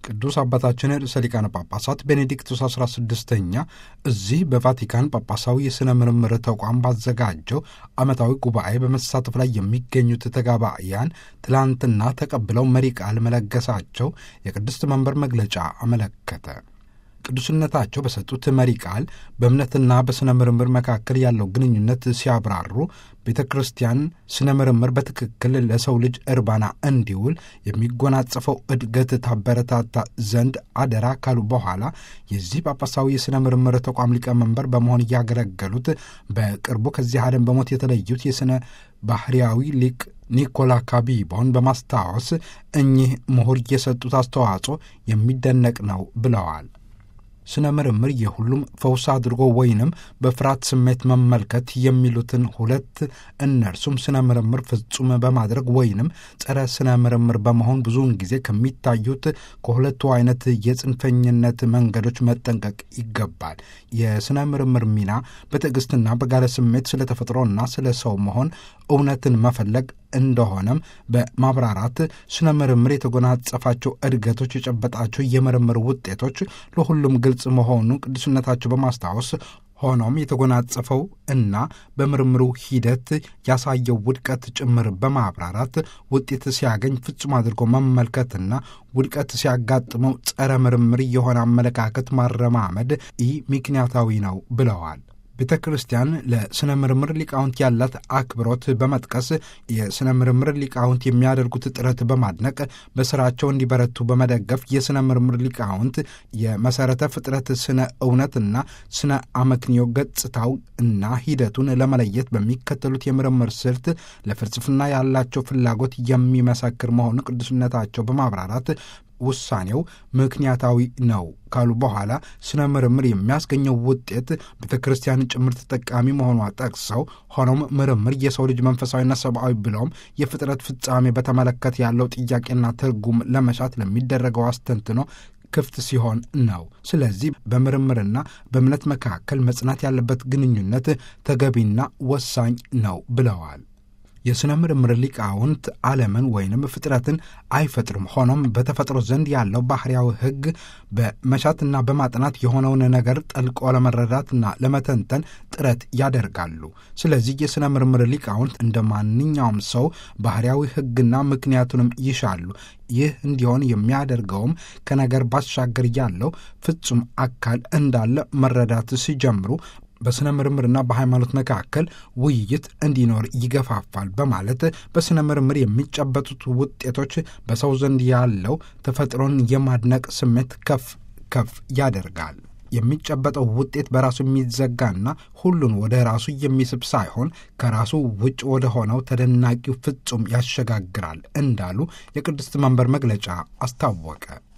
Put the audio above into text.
ቅዱስ አባታችን ርዕሰ ሊቃነ ጳጳሳት ቤኔዲክቱስ 16ኛ እዚህ በቫቲካን ጳጳሳዊ የሥነ ምርምር ተቋም ባዘጋጀው ዓመታዊ ጉባኤ በመሳተፍ ላይ የሚገኙት ተጋባእያን ትላንትና ተቀብለው መሪ ቃል መለገሳቸው የቅድስት መንበር መግለጫ አመለከተ። ቅዱስነታቸው በሰጡት መሪ ቃል በእምነትና በሥነ ምርምር መካከል ያለው ግንኙነት ሲያብራሩ ቤተ ክርስቲያን ስነ ምርምር በትክክል ለሰው ልጅ እርባና እንዲውል የሚጎናጸፈው እድገት ታበረታታ ዘንድ አደራ ካሉ በኋላ የዚህ ጳጳሳዊ የሥነ ምርምር ተቋም ሊቀመንበር በመሆን እያገለገሉት በቅርቡ ከዚህ ዓለም በሞት የተለዩት የሥነ ባህርያዊ ሊቅ ኒኮላ ካቢቦን በማስታወስ እኚህ ምሁር የሰጡት አስተዋጽኦ የሚደነቅ ነው ብለዋል። ስነ ምርምር የሁሉም ፈውስ አድርጎ ወይንም በፍርሃት ስሜት መመልከት የሚሉትን ሁለት እነርሱም ስነ ምርምር ፍጹም በማድረግ ወይንም ጸረ ስነ ምርምር በመሆን ብዙውን ጊዜ ከሚታዩት ከሁለቱ አይነት የጽንፈኝነት መንገዶች መጠንቀቅ ይገባል። የስነ ምርምር ሚና በትዕግስትና በጋለ ስሜት ስለ ተፈጥሮና ስለ ሰው መሆን እውነትን መፈለግ እንደሆነም በማብራራት ስነ ምርምር የተጎናጸፋቸው እድገቶች የጨበጣቸው የምርምር ውጤቶች ለሁሉም ግልጽ መሆኑ ቅዱስነታቸው በማስታወስ ሆኖም የተጎናጸፈው እና በምርምሩ ሂደት ያሳየው ውድቀት ጭምር በማብራራት ውጤት ሲያገኝ ፍጹም አድርጎ መመልከትና ውድቀት ሲያጋጥመው ጸረ ምርምር የሆነ አመለካከት ማረማመድ ኢ ምክንያታዊ ነው ብለዋል። ቤተ ክርስቲያን ለሥነ ምርምር ሊቃውንት ያላት አክብሮት በመጥቀስ የሥነ ምርምር ሊቃውንት የሚያደርጉት ጥረት በማድነቅ በሥራቸው እንዲበረቱ በመደገፍ የሥነ ምርምር ሊቃውንት የመሠረተ ፍጥረት ስነ እውነትና ስነ አመክንዮ ገጽታው እና ሂደቱን ለመለየት በሚከተሉት የምርምር ስልት ለፍልስፍና ያላቸው ፍላጎት የሚመሰክር መሆኑ ቅዱስነታቸው በማብራራት ውሳኔው ምክንያታዊ ነው ካሉ በኋላ ስነ ምርምር የሚያስገኘው ውጤት ቤተ ክርስቲያን ጭምር ተጠቃሚ መሆኗ ጠቅሰው ሆኖም ምርምር የሰው ልጅ መንፈሳዊና ሰብአዊ ብለውም የፍጥረት ፍጻሜ በተመለከተ ያለው ጥያቄና ትርጉም ለመሻት ለሚደረገው አስተንትኖ ክፍት ሲሆን ነው። ስለዚህ በምርምርና በእምነት መካከል መጽናት ያለበት ግንኙነት ተገቢና ወሳኝ ነው ብለዋል። የሥነ ምርምር ሊቃውንት ዓለምን ወይንም ፍጥረትን አይፈጥሩም። ሆኖም በተፈጥሮ ዘንድ ያለው ባህርያዊ ሕግ በመሻትና በማጥናት የሆነውን ነገር ጠልቆ ለመረዳትና ለመተንተን ጥረት ያደርጋሉ። ስለዚህ የሥነ ምርምር ሊቃውንት እንደ ማንኛውም ሰው ባህርያዊ ሕግና ምክንያቱንም ይሻሉ። ይህ እንዲሆን የሚያደርገውም ከነገር ባሻገር ያለው ፍጹም አካል እንዳለ መረዳት ሲጀምሩ በሥነ ምርምርና በሃይማኖት መካከል ውይይት እንዲኖር ይገፋፋል በማለት በሥነ ምርምር የሚጨበጡት ውጤቶች በሰው ዘንድ ያለው ተፈጥሮን የማድነቅ ስሜት ከፍ ከፍ ያደርጋል። የሚጨበጠው ውጤት በራሱ የሚዘጋና ሁሉን ወደ ራሱ የሚስብ ሳይሆን ከራሱ ውጭ ወደ ሆነው ተደናቂው ፍጹም ያሸጋግራል እንዳሉ የቅድስት መንበር መግለጫ አስታወቀ።